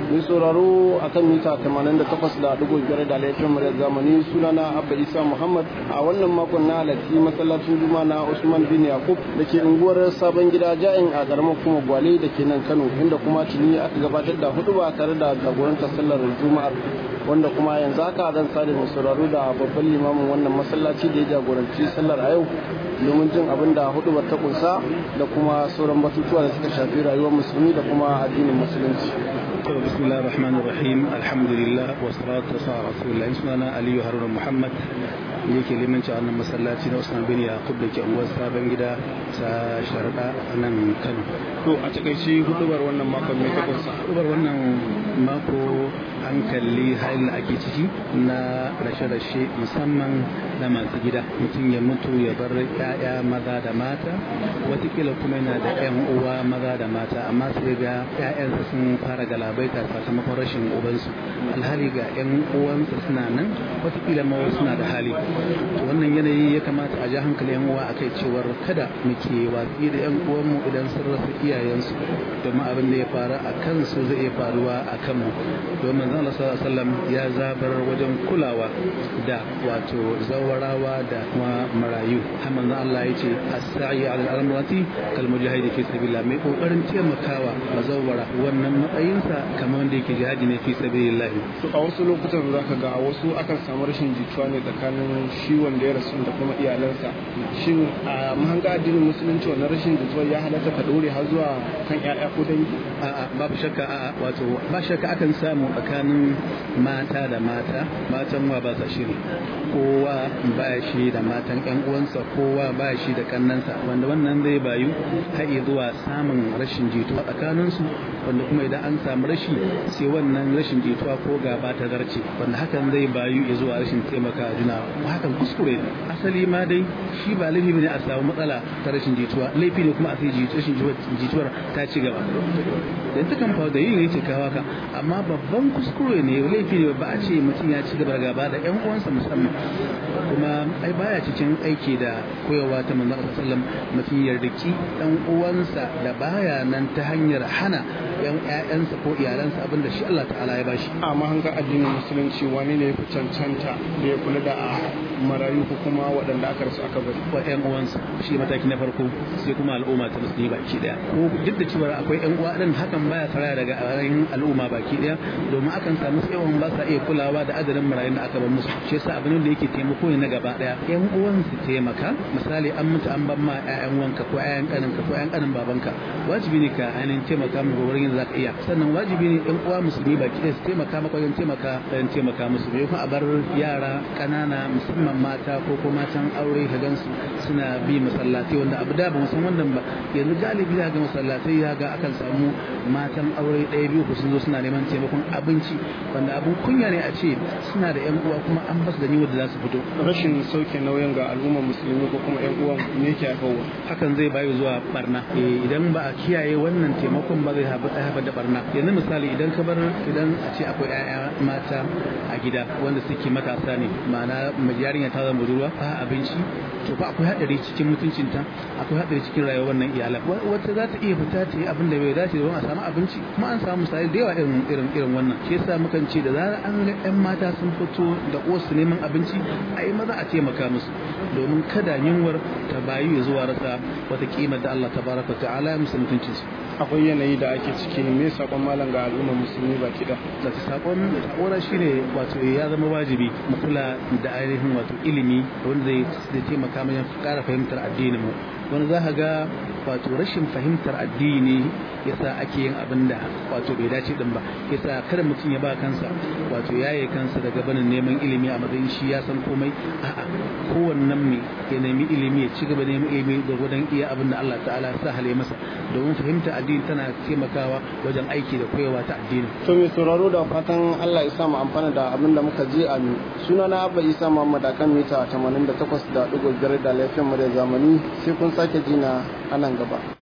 mai sauraro akan mita 88 da dubu biyar da laifin muryar zamani sunana abba isa muhammad a wannan makon na halarci masallacin juma na usman bin yakub da ke unguwar sabon gida ja'in a karamar kuma gwale da ke nan kano inda kuma tuni aka gabatar da hudu ba tare da jagorantar sallar juma'ar wanda kuma yanzu haka zan sada mai sauraro da babban limamin wannan masallaci da ya jagoranci sallar a yau domin jin abin da hudubar ta kunsa da kuma sauran batutuwa da suka shafi rayuwar musulmi da kuma addinin musulunci بسم الله الرحمن الرحيم الحمد لله والصلاة والسلام على رسول الله سنانا علي هارون محمد yake limanci a wannan masallaci na Usman bin Yaqub da ke unguwar Sabon Gida ta Sharada a nan Kano. To a takaice hudubar wannan makon mai tabbasa. Hudubar wannan mako an kalli halin da ake ciki na rashe-rashe musamman na masu gida mutum ya mutu ya bar 'ya'ya maza da mata watakila kuma yana da 'yan uwa maza da mata amma sai ga 'ya'yansa sun fara galabaita sakamakon rashin ubansu alhali ga 'yan uwansa suna nan watakila ma suna da hali wannan yanayi ya kamata a ja hankali 'yan uwa akai cewar kada muke watsi da 'yan uwanmu idan sun rasa iyayensu domin abin da ya faru a kansu zai iya faruwa a kanmu domin manzon Allah sallallahu alaihi wasallam ya zabar wajen kulawa da wato zawarawa da kuma marayu har manzon Allah ya ce as-sa'i 'ala al-amrati kal mujahid fi sabilillah mai kokarin taimakawa mazawara wannan matsayinsa kamar wanda yake jihadi ne fi sabilillah to a wasu lokutan zaka ga a wasu akan samu rashin jituwa ne tsakanin shi wanda ya rasu da kuma iyalansa shin a mahanga addinin musulunci wannan rashin jituwa ya halatta ka dore har zuwa kan 'ya'ya ko dangi a'a babu shakka a'a wato ba shakka akan samu tsakanin mata da mata matan wa ba sa shiri kowa ba shi da matan yan uwansa kowa ba shi da kannansa wanda wannan zai bayu har zuwa samun rashin jituwa tsakanin su wanda kuma idan an samu rashi sai wannan rashin jituwa ko gaba ta zarce wanda hakan zai bayu ya zuwa rashin taimaka juna hakan kuskure ne asali ma dai shi ba laifi ne a samu matsala ta rashin jituwa laifi ne kuma a sai rashin jituwar ta ci gaba yanzu kan fa da yin yake kawo ka amma babban kuskure ne laifi ne ba a ce mutum ya ci gaba da gaba da yan uwansa musamman kuma ai baya cikin aiki da koyarwa ta manzon Allah sallam mutum ya riki dan uwansa da baya nan ta hanyar hana yan ƴaƴansa ko iyalansa abin da shi Allah ta'ala ya bashi a mahanga addinin musulunci wani ne ya fi cancanta da ya kula da marayu ko kuma waɗanda aka rasu aka bari wa ƴan uwansa shi mataki na farko sai kuma al'umma ta musulmi baki daya ko duk da cewa akwai ƴan uwa din hakan baya fara daga ainihin al'umma baki daya domin akan samu yawan ba sa iya kulawa da adadin marayun da aka bar musu shi yasa abin da yake taimako ne na gaba daya ƴan uwan su taimaka misali an mutu an ban ma ƴaƴan wanka ko ƴaƴan kaninka ko ƴaƴan kanin babanka wajibi ne ka ainihin taimaka mu wurin yadda zaka iya sannan wajibi ne ƴan uwa musulmi baki daya su taimaka maka wajen taimaka wajen taimaka musu bai kuma a bar yara ƙanana musamman mata ko ko matan aure ka gansu suna bi masallatai wanda abu da ba san wannan ba yanzu galibi za ga masallatai ya ga akan samu matan aure ɗaya biyu ku sun zo suna neman taimakon abinci wanda abun kunya ne a ce suna da yan uwa kuma an basu da niyyar da za su fito rashin sauke nauyin ga al'ummar musulmi ko kuma yan uwan me yake haifarwa hakan zai bayu zuwa barna idan ba a kiyaye wannan taimakon ba zai haifar da barna yanzu misali idan ka bar idan a ce akwai 'ya'ya mata a gida wanda suke matasa ne ma'ana yarinya ta zama budurwa ba abinci to fa akwai hadari cikin mutuncinta akwai hadari cikin rayuwar wannan iyalan wata za ta iya fita ta yi abin da bai dace don a samu abinci kuma an samu misali da yawa irin irin irin wannan shi yasa mukan ce da zarar an ga yan mata sun fito da wasu neman abinci a yi maza a taimaka musu domin kada yunwar ta bayu ya zuwa rasa wata kimar da Allah tabaraka ta'ala ya musu mutuncin su akwai yanayi da ake ciki me sakon malam ga al'ummar musulmi baki da da sakon kora shine wato ya zama wajibi mu kula da ainihin wato ilimi wanda zai taimaka wajen kara fahimtar addinin mu wani za ka ga wato rashin fahimtar addini yasa ake yin abin da wato bai dace din ba yasa kada mutum ya ba kansa wato yaye kansa daga banin neman ilimi a matsayin shi ya san komai a'a kowannen mai ya nemi ilimi ya ci gaba neman ilimi da gudan iya abin da Allah ta'ala sa hale masa domin fahimtar addini tana taimakawa wajen aiki da koyawa ta addini to mai sauraro da fatan Allah ya sa mu amfana da abin da muka je a suna na Abba Isa Muhammad akan mita 88.5 da lafiyan mu da zamani sai kun sake jina a nan gaba